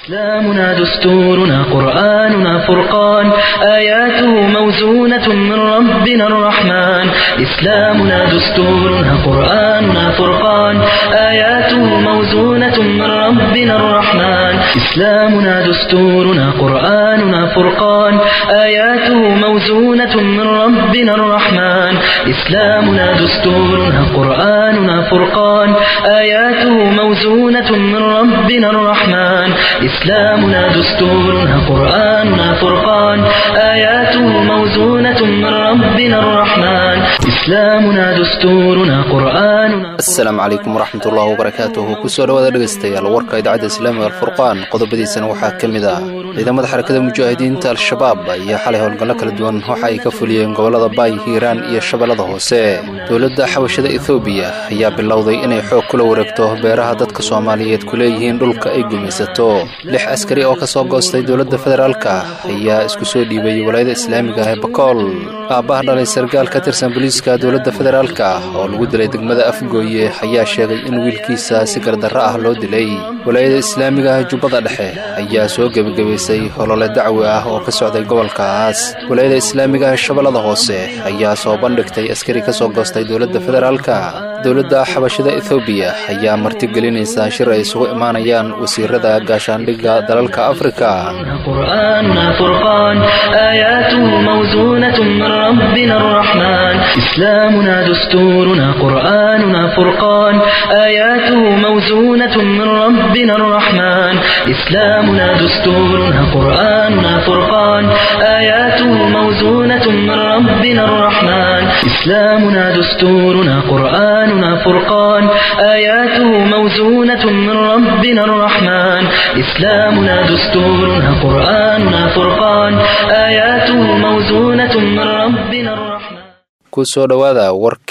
إسلامنا دستورنا قرآننا فرقان آياته موزونة من ربنا الرحمن إسلامنا دستورنا قرآننا فرقان آياته موزونة من ربنا الرحمن إسلامنا دستورنا قرآننا فرقان آياته موزونة من ربنا الرحمن إسلامنا دستورنا قرآننا فرقان آياته موزونة من ربنا الرحمن إسلامنا دستورنا قرآننا فرقان آياته موزونة من ربنا الرحمن إسلامنا دستورنا قرآننا asalaamu calaykum waraxmat ullahi wabarakaatuhu kusoo dhawaada dhegaystayaal warka idaacadda islaamiga alfurqaan qodobadiisana waxaa ka mid ah ciidamada xarakada mujaahidiinta al-shabaab ayaa xalay howlgallo kala duwan waxa ay ka fuliyeen gobollada baay hiiraan iyo shabeellada hoose dowladda xabashada ethoobiya ayaa bilowday inay xoog kula wareegto beeraha dadka soomaaliyeed ku leeyihiin dhulka ay gumaysato lix askari oo ka soo goostay dowladda federaalka ayaa isku soo dhiibay walaayada islaamiga ee bakool aabbaha dhalay sargaal ka tirsan booliiska dowladda federaalka oo lagu dilay degmada afgooye ayaa sheegay in wiilkiisa si gardarro ah loo dilay walaayada islaamiga jubbada dhexe ayaa soo gebagabaysay holole dacwi ah oo ka socday gobolkaas walaayada islaamiga shabeellada hoose ayaa soo bandhigtay askari ka soo goostay dowladda federaalka dowladda xabashada ethoobiya ayaa martigelinaysa shir ay isugu imaanayaan wasiirada gaashaandhigga dalalka afrika قرآننا فرقان آياته موزونة من ربنا الرحمن إسلامنا دستورنا قرآننا فرقان آياته موزونة من ربنا الرحمن إسلامنا دستورنا قرآننا فرقان آياته موزونة من ربنا الرحمن إسلامنا دستورنا قرآننا فرقان آياته موزونة من ربنا الرحمن إسلامنا دستورنا قرآننا فرقان آياته موزونة من ربنا الرحمن kusoo dhowaada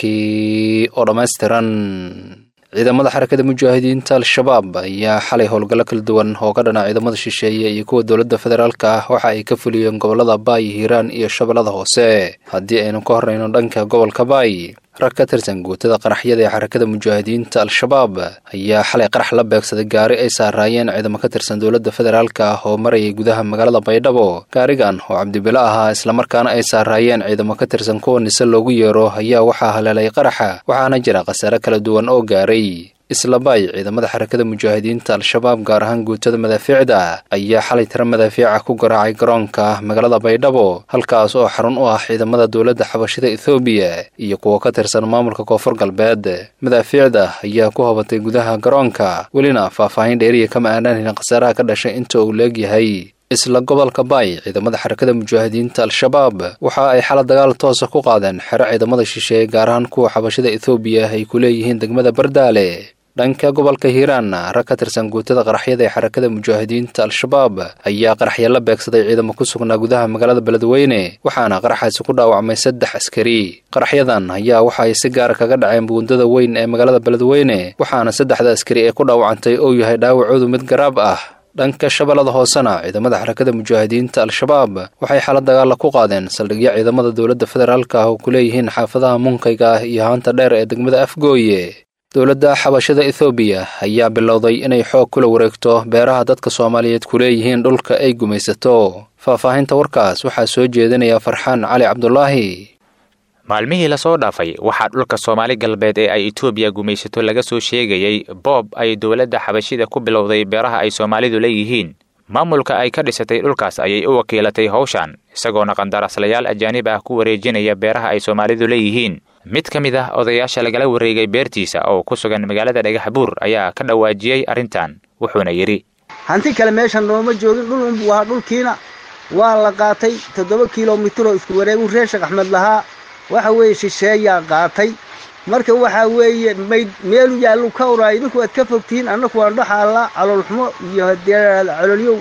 warkii oo dhammaystiran ciidamada xarakada mujaahidiinta al-shabaab ayaa xalay howlgallo kala duwan oo ka dhana ciidamada shisheeye iyo kuwa dowladda federaalka ah waxa ay ka fuliyeen gobollada baay hiiraan iyo shabeellada hoose haddii aynu ka horrayno dhanka gobolka baay rag ka tirsan guutada qaraxyada ee xarakada mujaahidiinta al-shabaab ayaa xalay qarax la beegsaday gaari ay saaraayeen ciidamo ka tirsan dowladda federaalka ah oo marayay gudaha magaalada baydhabo gaarigan oo cabdibilo ahaa islamarkaana ay saaraayeen ciidamo ka tirsan kuwa nise loogu yeero ayaa waxaa haleelay qaraxa waxaana jira khasaare kala duwan oo gaaray islabaay ciidamada xarakada mujaahidiinta al-shabaab gaar ahaan guutada madaafiicda ayaa xalay tiro madaafiica ku garaacay garoonka magaalada baydhabo halkaas oo xarun u ah ciidamada dowladda xabashada ethoobiya iyo kuwa ka tirsan maamulka koonfur galbeed madaafiicda ayaa ku hobatay gudaha garoonka welina faahfaahin dheeriya kama aanaan khasaaraha ka dhashay inta uu leegyahay isla gobolka baay ciidamada xarakada mujaahidiinta al-shabaab waxa ay xala dagaal toosa ku qaadeen xero ciidamada shisheeye gaar ahaan kuwa xabashada ethoobiya ay ku leeyihiin degmada bardaale dhanka gobolka hiiraanna rag ka tirsan guutada qaraxyada ee xarakada mujaahidiinta al-shabaab ayaa qaraxya la beegsaday ciidamo ku sugnaa gudaha magaalada beledweyne waxaana qaraxaasi ku dhaawacmay saddex askari qaraxyadan ayaa waxa ay si gaara kaga dhaceen buundada weyn ee magaalada beledweyne waxaana saddexda askari ee ku dhaawacantay uu yahay dhaawacoodu mid garaab ah dhanka shabeellada hoosena ciidamada xarakada mujaahidiinta al-shabaab waxay xala dagaalla ku qaadeen saldhigyo ciidamada dowladda federaalka ah oo ku leeyihiin xaafadaha munkayga ah iyo haanta dheer ee degmada afgooye dowladda xabashada ethoobiya ayaa bilowday inay xoog kula wareegto beeraha dadka soomaaliyeed ku leeyihiin dhulka ay gumaysato faahfaahinta warkaas waxaa soo jeedinaya farxaan cali cabdulaahi maalmihii lasoo dhaafay waxaa dhulka soomaali galbeed ee ay etoobiya gumaysato laga soo sheegayey boob ay dowladda xabashida ku bilowday beeraha ay soomaalidu leeyihiin maamulka ay ka dhisatay dhulkaas ayay u wakiilatay howshan isagoona qandaraaslayaal ajaanib ah ku wareejinaya beeraha ay soomaalidu leeyihiin mid ka mid ah odayaasha lagala wareegay beertiisa oo ku sugan magaalada dhagaxbuur ayaa ka dhawaajiyey arrintan wuxuuna yidhi hanti kale meeshan nooma joogin dhul waa dhulkiina waa la qaatay toddoba kilomitiroo isku wareegu reer sheekh axmed lahaa waxa weeye shisheeyaa qaatay marka waxaa weeye mayd meelu yaallu ka oraay idinku waad ka fogtihiin annaku waan dhaxaalla caloolxumo iyo haddee caloolyow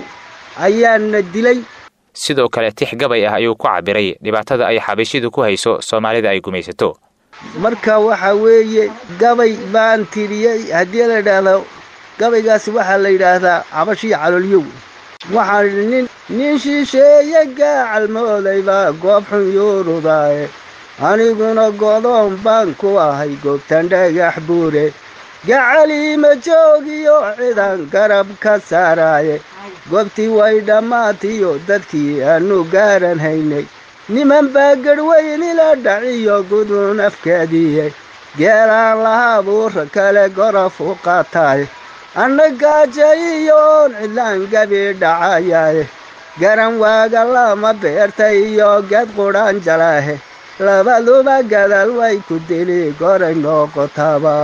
ayaana dilay sidoo kale tix gabay ah ayuu ku cabbiray dhibaatada ay xabashidu ku hayso soomaalida ay gumaysato marka waxaa weeye gabay baan tiriyey haddii la yidhaahdo gabaygaasi waxaa la yidhaahdaa xabashiya caloolyow waxaan idhi nin nin shisheeye gaacalmooday baa goob xun yuurudaaye aniguna godoon baan ku ahay goobtan dhagax buure gacaliima joogiyo cidan garab ka saaraaye goobtii way dhammaatiyo dadkii aanu gaaran haynay niman baa garhweyn ila dhaciyo guduun afkaadiye geelaan lahaa buura kale goraf u qaataay anna gaajayiyoon cidlaan gabi dhacayaye garan waaga lama beerta iyo geed qudhaan jalaahe labaduba gadaal way ku dili goray noqotaba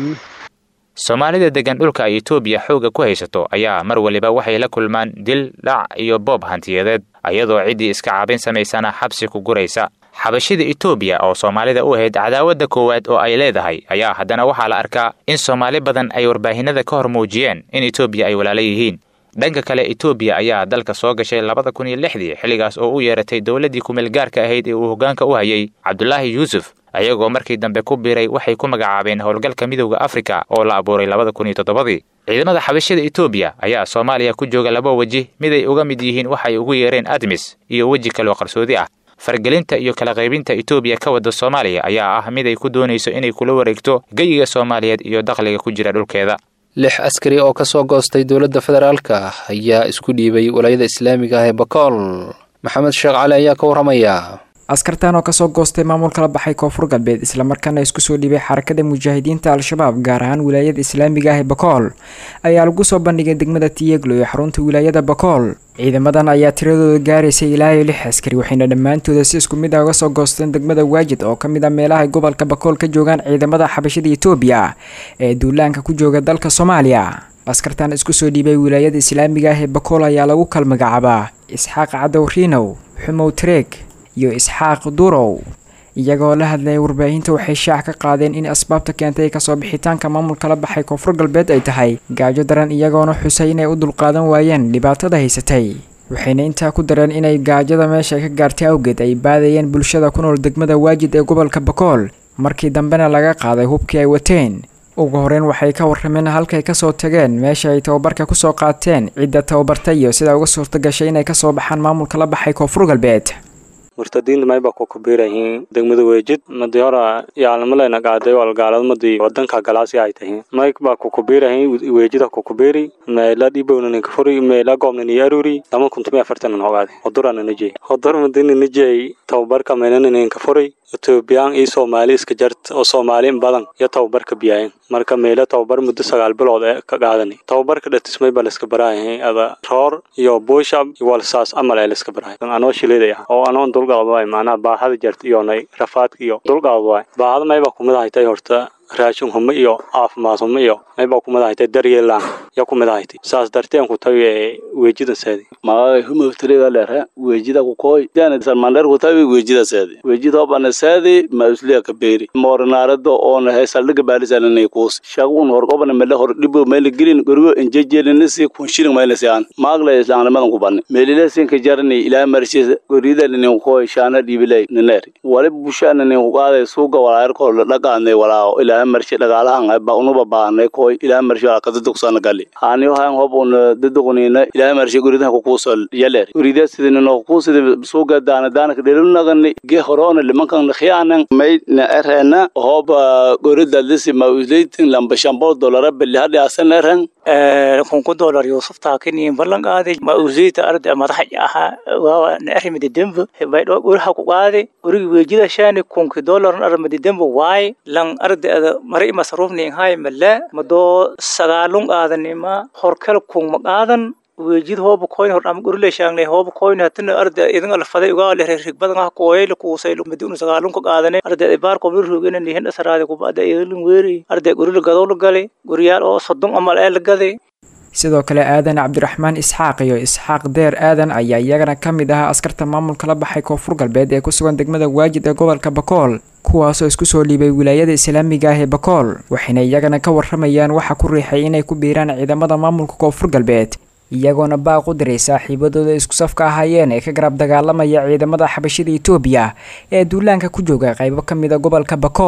soomaalida deggan dhulka ay etoobiya xoogga ku haysato ayaa mar waliba waxay la kulmaan dil dhac iyo boob hantiyadeed ayadoo ciddii iska caabin samaysana xabsi ku guraysa xabashida etoobiya oo soomaalida u ahayd cadaawadda koowaad oo ay leedahay ayaa haddana waxaa la arkaa in soomaali badan ay warbaahinada ka hor muujiyeen in etoobiya ay walaala yihiin dhanka kale etoobiya ayaa dalka soo gashay labada kun iyo lixdii xilligaas oo u yeeratay dowladdii kumeelgaarka ahayd ee uu hoggaanka u hayay cabdulaahi yuusuf ayagoo markii dambe ku biiray waxay ku magacaabeen howlgalka midowda afrika oo la abuuray labada kun iyo toddobadii ciidamada xabashada etoobiya ayaa soomaaliya ku jooga laba weji mid ay uga mid yihiin waxay ugu yeereen admis iyo weji kaloo qarsoodi ah fargelinta iyo kala qaybinta etoobiya ka wadda soomaaliya ayaa ah mid ay ku doonayso inay kula wareegto geyiga soomaaliyeed iyo dakhliga ku jira dhulkeeda lix askari oo ka soo goostay dowladda federaalka ayaa isku dhiibay walaayada islaamiga ah ee bakool maxamed sheekh cali ayaa ka warramaya askartan oo kasoo goostay maamul kala baxay koonfur galbeed islamarkaana isku soo dhiibay xarakada mujaahidiinta al-shabaab gaar ahaan wilaayada islaamiga ah ee bakool ayaa lagu soo bandhigay degmada tiyeglo ee xarunta wilaayada bakool ciidamadan ayaa tiradooda gaaraysay ilaa iyo lix askari waxayna dhammaantooda si isku mid ah uga soo goosteen degmada waajid oo ka mid ah meelaha gobolka bakool ka joogaan ciidamada xabashada etoobiya ee duulaanka ku jooga dalka soomaaliya askartan isku soo dhiibay wilaayada islaamiga ah ee bakool ayaa lagu kal magacaabaa isxaaq cadow riinow xumow tareeg iyo isxaaq durow iyagoo la hadlayay warbaahinta waxay shaac ka qaadeen in asbaabta keentay kasoo bixitaanka maamulka la baxay koonfur galbeed ay tahay gaajo daran iyagoona xusay inay u dulqaadan waayeen dhibaatada haysatay waxayna intaa ku dareen inay gaajada meesha ka gaartay awgeed ay baadayeen bulshada ku nool degmada waajid ee gobolka bakool markii dambena laga qaaday hubkii ay wateen ugu horeyn waxay ka warrameen halkay kasoo tageen meesha ay tababarka kusoo qaateen cidda tababartay iyo sida uga suurta gashay inay kasoo baxaan maamulka la baxay koonfur galbeed murtadiinta mayba ku kubiirayihiin degmada weejid madi hora yaalnimaleyna qaaday walgaaladmadii wadanka galaasi ay tahiin mayba ku kubiirayiin weejida ku kubiiri meela dhibownaninka furi meela goobnani aruri lama kuntumi afartanan hogaade hodurana najey hodur madina najey tababarka meelananinka furi etoobiyaan iyo soomaali iska jart oo soomaali in badan iyo tababarka biyaayen marka meelo tababar muddo sagaal bilood ee ka qaadani tababarka dhatismay baa layska baraayahay ada roor iyo buushab iyo walsaas amal ee layska baraay anoo shileeday ah oo anoon dulqaad waay macnaha baahada jarta iyo nay rafaadka iyo dulqaad waay baahada mayba kumid ahaytay horta raashin humo iyo caafimaad humo iyo mayba kumid ahaytay daryeelaan ya kumid ahaytay saas darteen ku tawi ee weejida seedi magagay humawtiriga lere weejida kukoy dana salmander ku tawi weejida seedi weejida obana seedi mausliya kaberi moornaarado oona he saldhiga baalisananay kuus shagun hor obana mele hor dhibo mele gelin gorigo injejelinisi kunshirin maylasi aan maagla islaannimadan ku banni melilasi ka jarani ilaa marshis gorida ninin kukoy shaana dhibilay niner wali busha ninin kukaaday suuga walaayarkoo dhaqaanay walaaho ilaa marshe dhagaalahan ba unuba baanay koy ilaa marshe wala kadadugsana gali haaniyo hayan hob un daduqunina ilaa marshe goridaha kukuusol yaler gorida sidinino kuusidi suuga daana daanaka dhelunagani ge horoona limankan khiyaanan may na erena hob gorida lisi ma usleitin lamba shambol dolara beli hadhi asan eren kunku dolar yusuf taakini ballan qaaday ma usiita arda madax aha waa na arrimida dembo bay dho uraha ku qaaday urigi weejida shaani kunki dolar arrimida dembo waay lan arda ada mari masruufni hay mala mado sagaalun qaadanima horkal kun ma qaadan weejid hooba koyn hor am gurle shaangne hooba koyn hatina arda idan alfaday uga le rig badan ah kooyl ku sayl madun sagaalun ka qaadane arda ibaar ko rugena ni hen asaraade ku baada idin weeri arda gurle gadow gale guriyaal oo sodon amal ee lagade sidoo kale aadan cabdiraxmaan isxaaq iyo isxaaq deer aadan ayaa iyagana ka mid ahaa askarta maamulka la baxay koonfur galbeed ee ku sugan degmada waajid ee gobolka bakool kuwaasoo isku soo dhiibay wilaayada islaamiga ah ee bakool waxayna iyagana ka warramayaan waxa ku riixay inay ku biiraan ciidamada maamulka koonfur galbeed iyagoona baaq u diray saaxiibadooda isku safka ahaayeen ee ka garab dagaalamaya ciidamada xabashida etoobiya ee duulaanka ku jooga qaybo ka mid a gobolka bakool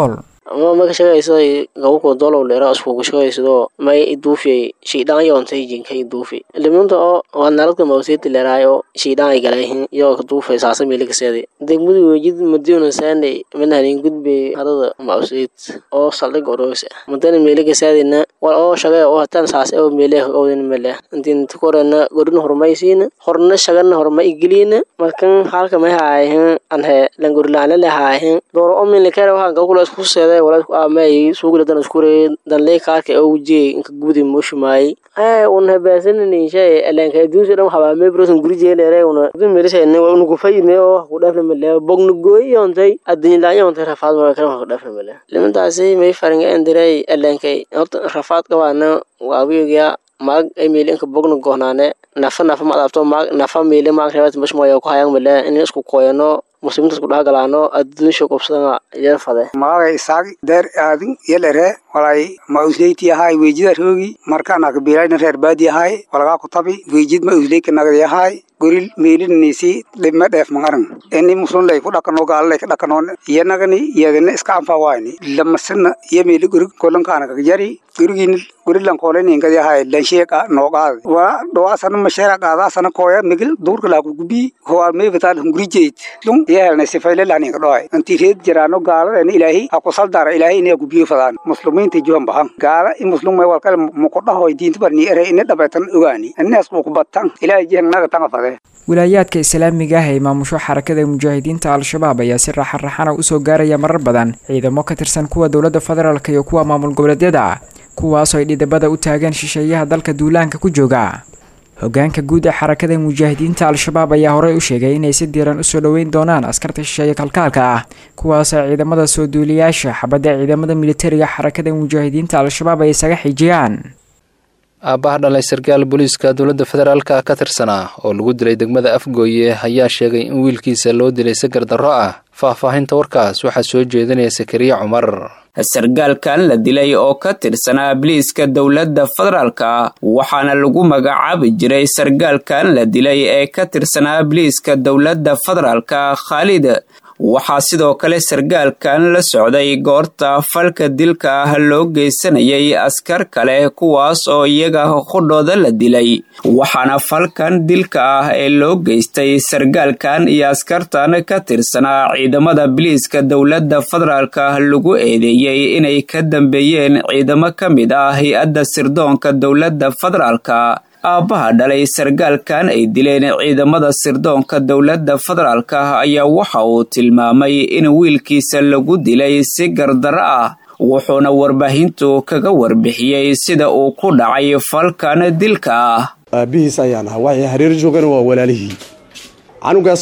ama ma ka shaqaysaday gabako dolow leera iskugu shaqaysado may iduufiyay shiidhaan yoontay jinka iduufi limunta oo waa naladka mawseeti leeraayo shiidhaan ay galayhin iyo ka duufay saasa meelikaseedi degmadu wejid madiuna saanay manahanin gudbe hadada mawseet oo saldhig oroos madana meelikasaadina war oo shaqee oo hataan saas oo meeleh owdin mele intiin tukorena godin hormaysiina horna shagana horma igeliina markan halka may haayahin anhe langorilaana le haayahin dooro oo milikare waxaan gabkula isku seeday wala isku aamay suugla dan iskure danlee kaarka oo wujiyay inka gudi mushumaay ay un habaasanani shay elenka duusi dhan habaa mebrosan guri jeelere una dun melisayne una kufayne oo ku dhafna male bogna gooy yoontay addunyadaan yoontay rafaad mara kale ku dhafna male limantaasi may faringa endiray elenkay horta rafaad qabaana waawiyogia maag ay meeli inka bogna gohnaane nafa nafa ma adabto maag nafa meeli maag rebat mashmoya ku hayang male in isku koyano muslimiinta isku dhexgalaano adduunsha qobsadana yar fade maagay isaag deer aadin yelere walay ma usleyti ahay weejida roogi markaana kabilayna reer baadi ahay walagaa ku tabi weejid ma usleyka nagdi ahay goril meelinisi dhibma dheef mangaran ini muslunlay ku dhakano gaalalay ka dhakanoon iyanagani iyagana iska anfa waayni lamasana iyo meeli gorig kolankaana kagjari gorigin gorilan kooleninkadi ahay lansheeka nooqaad wala dhawaasana masheera qaadaasana kooya migil duurka laaku gubi hoar meebataan hungurijeyd lung iyo helnay sifayle lahninka dhoay inti reed jiraano gaaladena ilaahi ha kusal dara ilaahi inay gubiyo fadaan muslimiinta juhan bahan gaala i muslum may walkale muqodhahoy diinta barni ere ina dhabeetan ogaani inaas muqbatan ilaahi jihanaga tanga fade wilaayaadka islaamiga ah ee maamusho xarakada mujaahidiinta al-shabaab ayaa si raxan-raxana usoo gaaraya marar badan ciidamo ka tirsan kuwa dowladda federaalk iyo kuwa maamul goboleedyada kuwaasoo ay dhidabada u taagaan shisheeyaha dalka duulaanka ku jooga hogaanka guud ee xarakada mujaahidiinta al-shabaab ayaa horey u sheegay inay si diiran usoo dhoweyn doonaan askarta shisheeye kalkaalka ah kuwaasoo ciidamada soo duuliyaasha xabadda ciidamada militariga xarakada mujaahidiinta al-shabaab ay isaga xijiyaan aabbaha dhalay sarkaal booliiska dowladda federaalka ka tirsanaa oo lagu dilay degmada afgooye ayaa sheegay in wiilkiisa loo dilay sagar darro ah faahfaahinta warkaas waxaa soo jeedinaya sakariya cumar sargaalkan la dilay oo ka tirsanaa biliiska dowladda federaalka waxaana lagu magacaabi jiray sargaalkan la dilay ee ka tirsanaa biliiska dowladda federaalka khaalid waxaa sidoo kale sargaalkan la socday goorta falka dilka ah loo geysanayay askar kale kuwaas oo iyaga qudhooda la dilay waxaana falkan dilka ah ee loo geystay sargaalkan iyo askartan ka tirsanaa ciidamada biliiska dowladda federaalka lagu eedeeyey inay ka dambeeyeen ciidamo ka mid ah hay-adda sirdoonka dowladda federaalka aabbaha dhalay sargaalkan ay dileen ciidamada sirdoonka dowladda federaalka ayaa waxa uu tilmaamay in wiilkiisa lagu dilay si gardaro ah wuxuuna warbaahintu kaga warbixiyey sida uu ku dhacay falkan dilka ah aabbihiis ayaan ahaa waxay hareer joogana waa walaalihii canugaas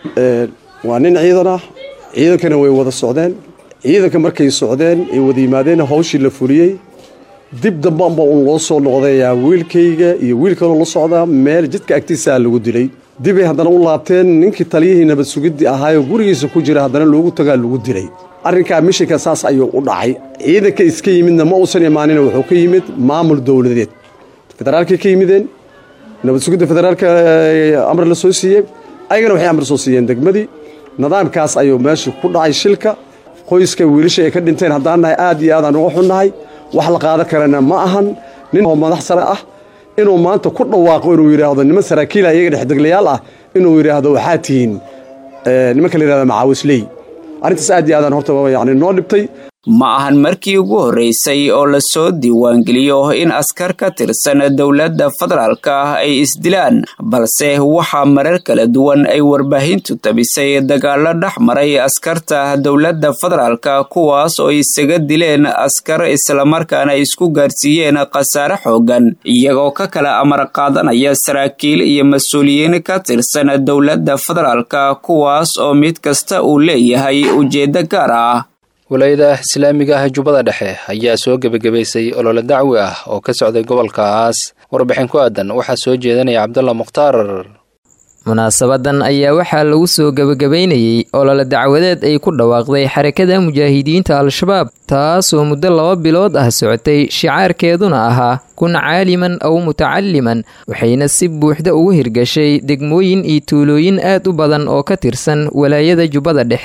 waa nin ciidan ah ciidankana way wada socdeen ciidanka markay socdeen ay wada yimaadeen hawshii la fuliyey dib dambaanba uun loo soo noqdayaa wiilkayga iyo wiilkanoo la socdaa meel jidka agtiisaa lagu dilay dibay haddana u laabteen ninkii taliyihii nabad sugiddi ahaayoo gurigiisa ku jira haddana loogu tagaa lagu dilay arrinkaa mishinka saas ayuu u dhacay ciidanka iska yimidna ma uusan imaanina wuxuu ka yimid maamul dowladeed federaalkay ka yimideen nabad sugidda federaalka amar la soo siiyey ayagana waxay amar soo siiyeen degmadii nidaamkaas ayuu meesha ku dhacay shilka qoyska wiilasha ay ka dhinteen haddaan nahay aad iyo aadaan uga xunnahay wax la qaadan karana ma ahan nin oo madax sare ah inuu maanta ku dhawaaqo inuu yidhaahdo niman saraakiila iyaga dhexdeglayaal ah inuu yidhaahdo waxaa tihiin nimanka la yidhahda macaawisley arrintaas aad iyo aadaan horta yani noo dhibtay ma ahan markii ugu horreysay oo lasoo diiwaangeliyo in askar ka tirsan dowladda federaalka ay isdilaan balse waxaa marar kala duwan ay warbaahintu tabisay dagaalo dhex maray askarta dowladda federaalka kuwaas oo isaga dileen askar islamarkaana isku gaarsiiyeen khasaare xoogan iyagoo ka kala amar qaadanaya saraakiil iyo mas-uuliyiin ka tirsan dowladda federaalka kuwaas oo mid kasta uu leeyahay ujeeddo gaar ah walaayada islaamiga ah jubbada dhexe ayaa soo gebagabaysay olole dacwi ah oo ka socday gobolkaas warbixin ku aadan waxaa soo jeedanaya cabdalla mukhtaar munaasabadan ayaa waxaa lagu soo gebagabaynayey olole dacwadeed ay ku dhawaaqday xarakada mujaahidiinta al-shabaab taasoo muddo laba bilood ah socotay shicaarkeeduna ahaa kun caaliman aw mutacaliman waxayna si buuxda ugu hirgashay degmooyin iyo tuulooyin aad u badan oo ka tirsan walaayada jubbada dhexe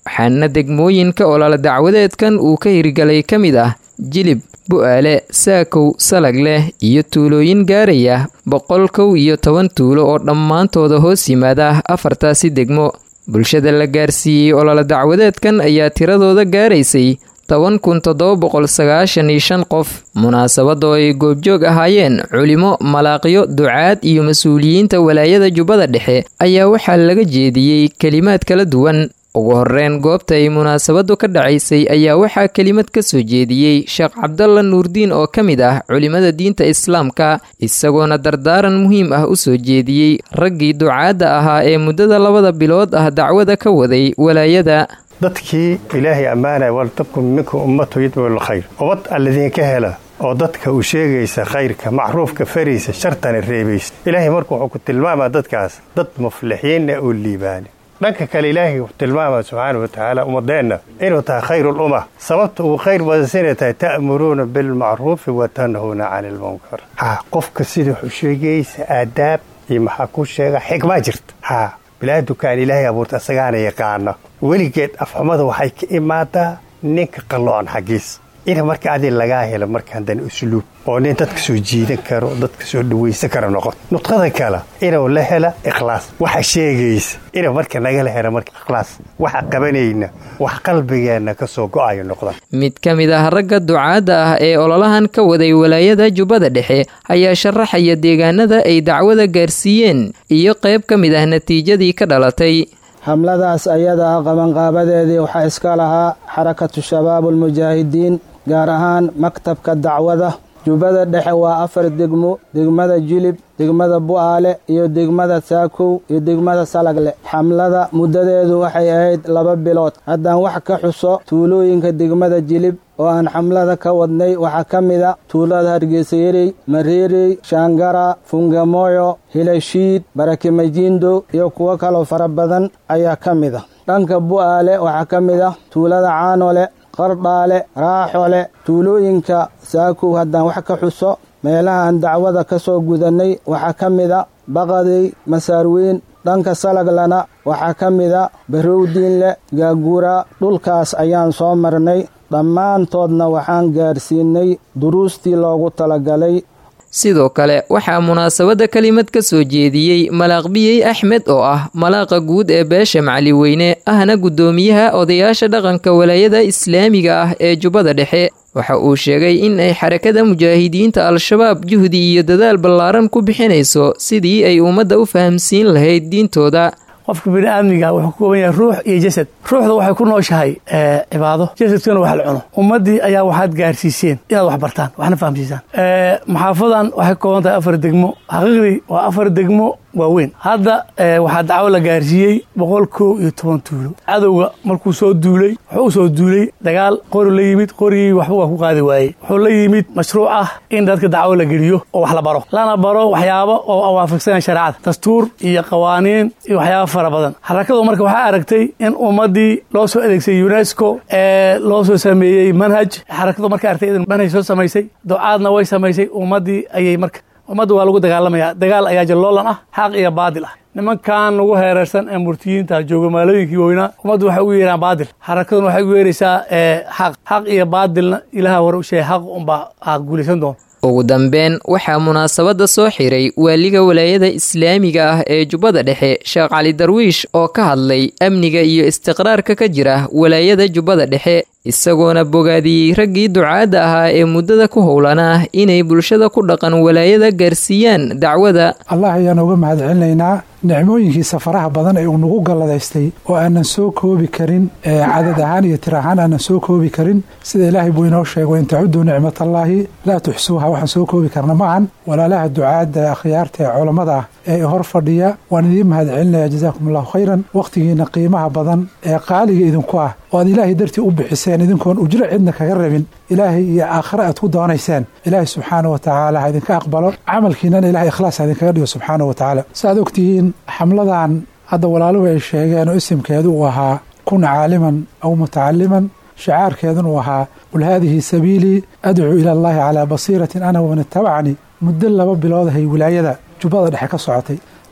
waxaana degmooyinka olole dacwadeedkan uu ka hirgalay ka mid ah jilib bu-aale saakow salag leh iyo tuulooyin gaaraya boqol kow iyo toban tuulo oo dhammaantooda hoos yimaada afartaasi degmo bulshada la gaarsiiyey olole dacwadeedkan ayaa tiradooda gaaraysay toban kun toddoba boqol sagaashan iyo shan qof munaasabadoo ay goobjoog ahaayeen culimo malaaqyo ducaad iyo mas-uuliyiinta walaayada jubbada dhexe ayaa waxaa laga jeediyey kelimaad kala duwan ugu horeyn goobta ay munaasabadu ka dhacaysay ayaa waxaa kelimad ka soo jeediyey sheekh cabdalla nuurdiin oo ka mid ah culimada diinta islaamka isagoona dardaaran muhiim ah u soo jeediyey raggii ducaadda ahaa ee muddada labada bilood ah dacwada ka waday walaayada dadkii ilaahay ammaanaya waltabkum minkum ummatu yadcu lkhayr ummad alladiinka hela oo dadka uu sheegaysa khayrka macruufka faraysa shartana reebaysa ilaahay marka wuxuu ku tilmaamaa dadkaas dad muflixiinna oo liibaane dhanka kale ilaahay wuxuu tilmaamaa subxaana wa tacaala ummadeenna inuu tahay khayrulumma sababta uu khayr badansinay tahay ta'muruuna bilmacruufi wa tanhuuna cani ilmunkar ha qofka sida wuxuu sheegaysa aadaab iyo maxaa ku sheega xikmaa jirta ha bilaadukaan ilaahay abuurta asagaana yaqaana weligeed afxumada waxay ka imaadaa ninka qalloon xaggiis in marka adi lagaa helo markaan dan usluub oo nin dadka soo jiidan karo dadka soo dhawaysan karo noqoto nudqada kale inuu la hela ikhlaas waxa sheegaysa inuu marka nagala helo marka ikhlaas waxa qabanayna wax qalbigeenna ka soo go'ayo noqda mid ka mid ah ragga ducaadda ah ee ololahan ka waday walaayada jubbada dhexe ayaa sharaxaya deegaanada ay dacwada gaarsiiyeen iyo qayb ka mid ah natiijadii ka dhalatay hamladaas ayada ah qabanqaabadeedii waxaa iska lahaa xarakatu shabaab ulmujaahidiin gaar ahaan maktabka dacwada jubbada dhexe waa afar degmo degmada jilib degmada bu'aale iyo degmada saakow iyo degmada salagle xamlada muddadeedu waxay ahayd laba bilood haddaan wax ka xuso tuulooyinka degmada jilib oo aan xamlada ka wadnay waxaa ka mid a tuulada hargeysayerey mareerey shaangara fungamoyo hilashiid barakimajindo iyo kuwo kaloo fara badan ayaa ka mid a dhanka bu'aale waxaa ka mid ah tuulada caanole qardhaale raaxole tuulooyinka saakow haddaan wax ka xuso meelaha aan dacwada ka soo gudannay waxaa ka mid a baqadey masaarweyn dhanka salaglana waxaa ka mid a barowdiinle gaagura dhulkaas ayaan soo marnay dhammaantoodna waxaan gaarsiinay duruustii loogu talagalay sidoo kale waxaa munaasabadda kelimad ka soo jeediyey malaaqbiyey axmed oo ah malaaqa guud ee beesha macaliweyne ahna guddoomiyaha odayaasha dhaqanka walaayada islaamiga ah ee jubbada dhexe waxa uu sheegay in ay xarakada mujaahidiinta al-shabaab juhdi iyo dadaal ballaaran ku bixinayso sidii ay ummadda u fahamsiin lahayd diintooda qofka biniaadmiga wuxuu ka kooban yahay ruux iyo jasad ruuxda waxay ku nooshahay cibaado jasadkana wax la cuno ummaddii ayaa waxaad gaarsiiseen inaad wax bartaan waxna fahamsiisaan maxaafadan waxay ka kooban tahay afar degmo xaqiiqdii waa afar degmo waaweyn hadda waxaa dacwo la gaarsiiyey boqol kow iyo toban tuulo cadowga markuu soo duulay wuxuu u soo duulay dagaal qori la yimid qorigii waxba waa ku qaadi waayey wuxuu la yimid mashruuc ah in dadka dacwo la geliyo oo wax la baro lana baro waxyaabo oo waafaqsanaya shareecada dastuur iyo qawaaniin iyo waxyaaba fara badan xarakadu marka waxaa aragtay in ummaddii loo soo adeegsay unesco ee loo soo sameeyey manhaj xarakadu markay aragtay in manhaj soo samaysay ducaadna way samaysay ummaddii ayay marka ummadda waa lagu dagaalamaya dagaal ayaa jalloolan ah xaq iyo baadil ah nimankan lagu heerarsan ee murtiyiinta jooga maalooyinkii weynaa ummaddu waxay ugu yeeraan baadil xarakaduna waxay ugu yeeraysaa xaq xaq iyo baadilna ilaha hore u sheegay xaq unbaa guulaysan doona ugu dambeyn waxaa munaasabadda soo xiray waaliga walaayada islaamiga ah ee jubbada dhexe sheekh cali darwiish oo ka hadlay amniga iyo istiqraarka ka jira walaayada jubbada dhexe isagoona bogaadiyey raggii ducaadda ahaa ee muddada ku howlanaa inay bulshada ku dhaqan walaayada gaarsiiyaan dacwada allah ayaan uga mahad celinaynaa nicmooyinkiisa faraha badan ee uu nagu galladaystay oo aanan soo koobi karin cadad ahaan iyo tir ahaan aanan soo koobi karin sida ilaahay buu inoo sheego in tacudduu nicmatallaahi laa tuxsuuha waxaan soo koobi karna maahan walaalaha ducaadda akhyaarta ee culammada ah ee hor fadhiya waan idiin mahad celinaya jazaakum allahu khayran wakhtigiina qiimaha badan ee qaaliga idinku ah oo aad ilaahay dartii u bixiseen idinkoon ujro cidna kaga rabin ilaahay iyo aakhare aad ku doonayseen ilaahay subxaana wa tacaala ha idinka aqbalo camalkiinana ilahay ikhlaas ha idinkaga dhigo subxaana wa tacaala saaad ogtihiin xamladan hadda walaaluhu ay sheegeen oo isimkeedu uu ahaa kun caaliman aw mutacaliman shicaarkeedun uu ahaa qul haadihi sabiilii adcuu ila allahi calaa basiiratin ana waman itabacanii muddo laba biloodahay wilaayada jubbada dhexe ka socotay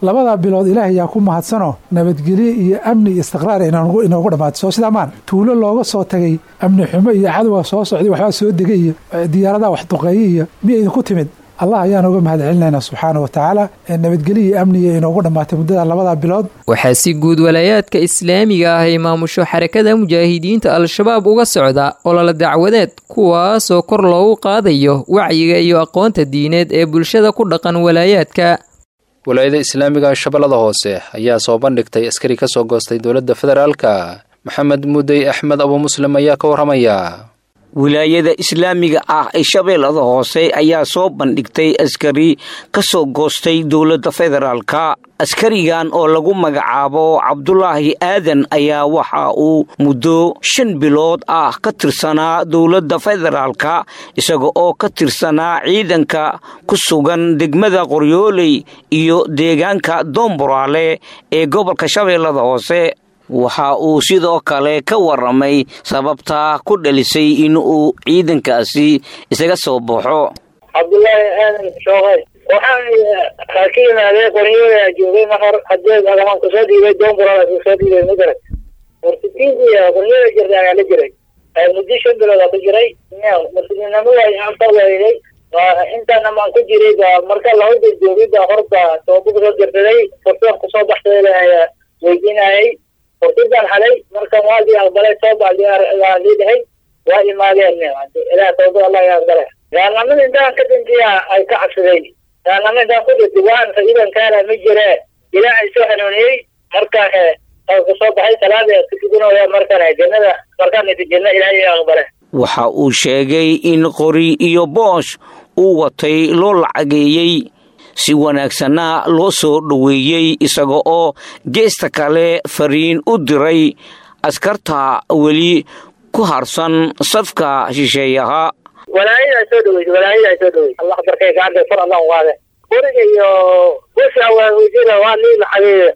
labadaa bilood ilaahay yaa ku mahadsanoo nabadgelyo iyo amni iyo istiqraar inoogu dhammaatay soo sidaa maan tuulo looga soo tagay amni xumo iyo cadowga soo socday waxbaa soo degay iyo diyaaradaha wax duqeeye iyo miya idinku timid allah ayaan uga mahad celinaynaa subxaana wa tacaala nabadgelyo iyo amniga inoogu dhammaatay muddada labadaa bilood waxaa si guud walaayaadka islaamiga ah ay maamusho xarakada mujaahidiinta al-shabaab uga socda olole dacwadeed kuwaasoo kor loogu qaadayo wacyiga iyo aqoonta diineed ee bulshada ku dhaqan walaayaadka walaayada islaamiga shabeellada hoose ayaa soo bandhigtay askari ka soo goostay dowladda federaalka maxamed mudey axmed abu muslim ayaa ka warramaya wilaayada islaamiga ah ee shabeellada hoose ayaa soo bandhigtay askari ka soo goostay dowladda federaalka askarigan oo lagu magacaabo cabdulaahi aadan ayaa waxa uu muddo shan bilood ah ka tirsanaa dowladda federaalka isaga oo ka tirsanaa ciidanka ku sugan degmada qoryooley iyo deegaanka doomboraale ee gobolka shabeellada hoose waxa uu sidoo kale ka waramay sababta ku dhalisay in uu ciidankaasi isaga soo baxo cabdulaahi aadan shooqay waxaan ka yimaadee qoryoolaa joogay mahor hadeed agamaan kusoo dhiibay doonburaala kusoo dhiibay magarat mursidiintii qoryoola jirta ayaa la jiray muddo shan bilood ku jiray mursidinimo anta weyday intaana maan ku jiray ba marka lahawda joogay ba horba tooba kusoo jirsaday fursad kusoo baxsay ayaa weydiinayay fursadaan halay markan waadii aqbalay soo baxdii dhahay waa imaadeen ilaah tawbad allah ya aqbale gaalnimada intaan ka dintiya ay ka cabsadeen gaalnimada intaan ku dhintay waan ciidankaana ma jire ilaa ay soo hanuuniyey markaan ku soo baxay salaada tukadunaya markaan jannada markaan janna ilaahay ya aqbale waxa uu sheegay in qori iyo boosh uu watay loo lacageeyey si wanaagsanna loo soo dhoweeyey isaga oo geesta kale fariin u diray askarta weli ku harsan safka shisheeyaha walaayadaa soo dhaweysa walaayadaa soo dhaweysa allah darkay gacanta far allah qaade qoriga iyo busha waa ujira waa lii lacageeya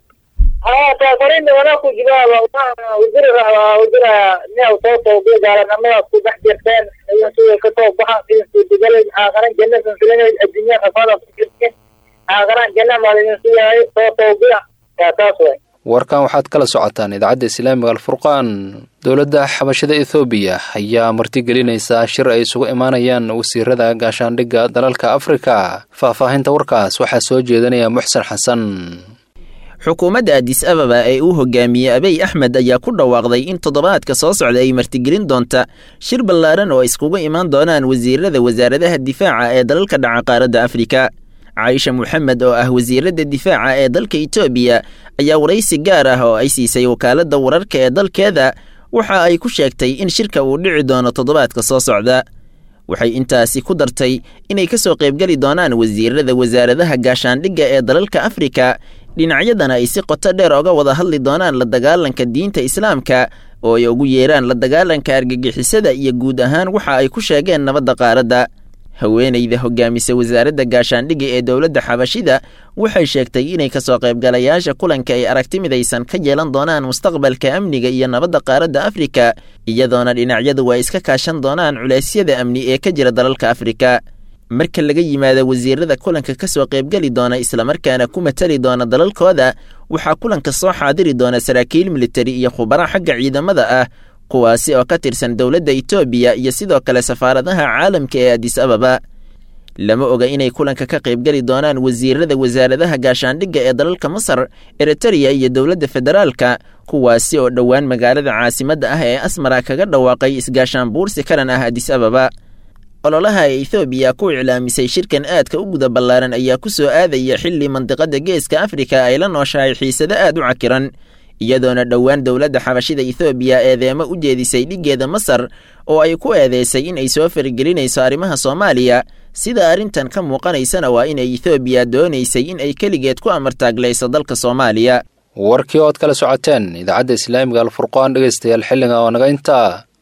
haa farinda wanaaku jibaaba ujira ujira neew soo toobiya gaalanimadaas ku dhex jirteen suuga ka soo baxa digalay aaqaran jannadan filanay adduunya rafaada ku jirteen aaqaran janna maalidin siyahay soo toobiya yaa taas way warkan waxaad kala socotaan idaacadda islaamiga alfurqaan dowladda xabashada ethoobiya ayaa martigelinaysaa shir ay isugu imaanayaan wasiirada gaashaandhigga dalalka afrika faahfaahinta warkaas waxaa soo jeedanaya muxsen xasan xukuumadda adis ababa ee uu hogaamiyey abiy axmed ayaa ku dhawaaqday in toddobaadka soo socda ay martigelin doonta shir ballaaran oo iskugu imaan doonaan wasiirada wasaaradaha difaaca ee dalalka dhaca qaaradda afrika caaisha moxamed oo ah wasiiradda difaaca ee dalka etoobiya ayaa waraysi gaar ah oo ay siisay wakaaladda wararka ee dalkeeda waxa ay ku sheegtay in shirka uu dhici doono toddobaadka soo socda waxay intaasi ku dartay inay ka soo qaybgeli doonaan wasiirada wasaaradaha gaashaandhigga ee dalalka afrika dhinacyadana ay si qoto dheer oga wada hadli doonaan la dagaalanka diinta islaamka oo ay ugu yeeraan la dagaalanka argagixisada iyo guud ahaan waxa ay ku sheegeen nabadda qaaradda haweenayda hogaamisa wasaaradda gaashaandhigga ee dowladda xabashida waxay sheegtay inay kasoo qaybgalayaasha kulanka ay aragti midaysan ka yeelan doonaan mustaqbalka amniga iyo nabadda qaaradda afrika iyadoona dhinacyadu ay iska kaashan doonaan culeysyada amni ee ka jira dalalka afrika marka laga yimaado wasiirada kulanka ka soo qaybgeli doona islamarkaana ku matali doona dalalkooda waxaa kulanka soo xaadiri doona saraakiil militari iyo khubaro xagga ciidamada ah kuwaasi oo ka tirsan dowladda etoobiya iyo sidoo kale safaaradaha caalamka ee adis ababa lama oga inay kulanka ka qaybgeli doonaan wasiirada wasaaradaha gaashaandhigga ee dalalka masar eritereya iyo dowladda federaalka kuwaasi oo dhowaan magaalada caasimadda ah ee asmara kaga dhawaaqay isgaashaan buursi karan ah adis ababa ololaha ee ethoobiya ku iclaamisay shirkan aadka u guda ballaaran ayaa ku soo aadaya xilli mandiqada geeska afrika ay la nooshahay xiisado aad u cakiran iyadoona dhowaan dowladda xabashida ethoobiya eedeemo u jeedisay dhiggeeda masar oo ay ku eedeysay in ay soo faragelinayso arrimaha soomaaliya sida arrintan ka muuqanaysana waa inay ethoobiya doonaysay in ay keligeed ku amartaaglayso dalka soomaaliya warkii ood kala socoteen idaacadda islaamiga alfurqaan dhegaystayaal xilliga oo naga intaa